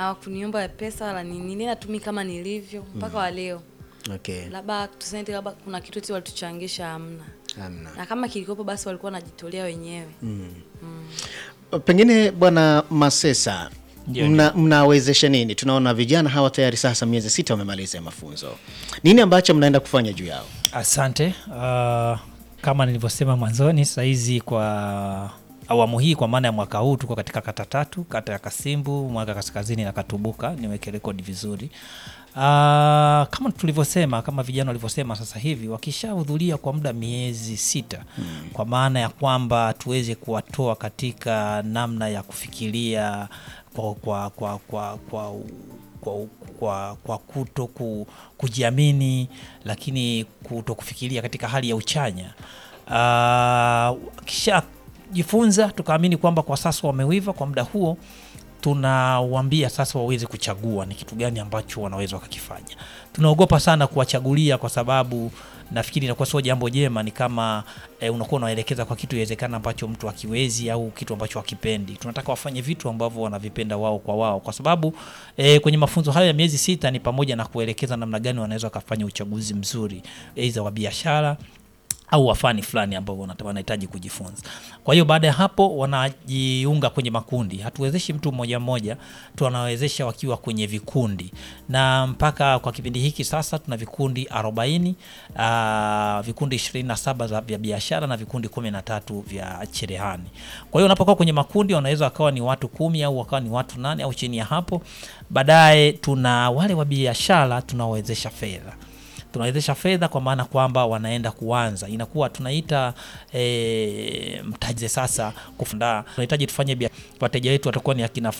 hawakuniomba pesa wala nini, nini natumi kama nilivyo mpaka wa leo. Okay. Labda tuseme labda kuna kitu eti walituchangisha, hamna. Hamna. Na kama kilikopo basi walikuwa wanajitolea wenyewe. Pengine Bwana Masesa, Ndio, mna, mnawezesha nini? Tunaona vijana hawa tayari sasa miezi sita wamemaliza ya mafunzo. Nini ambacho mnaenda kufanya juu yao? Asante. Uh, kama nilivyosema mwanzoni, sahizi kwa awamu hii, kwa maana ya mwaka huu, tuko katika kata tatu, kata ya Kasimbu, Mwanga Kaskazini na Katubuka. Niweke rekodi vizuri. Uh, kama tulivyosema, kama vijana walivyosema, sasa hivi wakishahudhuria kwa muda miezi sita, kwa maana ya kwamba tuweze kuwatoa katika namna ya kufikiria kwa, kwa, kwa, kwa, kwa kwa, kwa, kwa kuto ku, kujiamini lakini kuto kufikiria katika hali ya uchanya. Uh, kisha jifunza tukaamini kwamba kwa sasa wamewiva kwa muda huo, tunawaambia sasa waweze kuchagua ni kitu gani ambacho wanaweza wakakifanya. Tunaogopa sana kuwachagulia kwa sababu nafikiri inakuwa sio jambo jema. Ni kama e, unakuwa unaelekeza kwa kitu iwezekana ambacho mtu akiwezi au kitu ambacho hakipendi. Tunataka wafanye vitu ambavyo wanavipenda wao kwa wao, kwa sababu e, kwenye mafunzo hayo ya miezi sita ni pamoja na kuelekeza namna gani wanaweza wakafanya uchaguzi mzuri aidha wa biashara au wafani fulani ambao wanata- wanahitaji kujifunza. Kwa hiyo baada ya hapo wanajiunga kwenye makundi. Hatuwezeshi mtu mmoja mmoja, tunawezesha wakiwa kwenye vikundi, na mpaka kwa kipindi hiki sasa tuna vikundi 40, uh, vikundi 27 za- vya biashara na vikundi 13 vya cherehani. Kwa hiyo unapokuwa kwenye makundi wanaweza wakawa ni watu kumi au wakawa ni watu nane au chini ya hapo. Baadaye tuna wale wa biashara tunawezesha fedha tunawezesha fedha kwa maana kwamba wanaenda kuanza, inakuwa tunaita e, mtaji sasa kufunda. Tunahitaji tufanye bia, wateja wetu watakuwa ni akina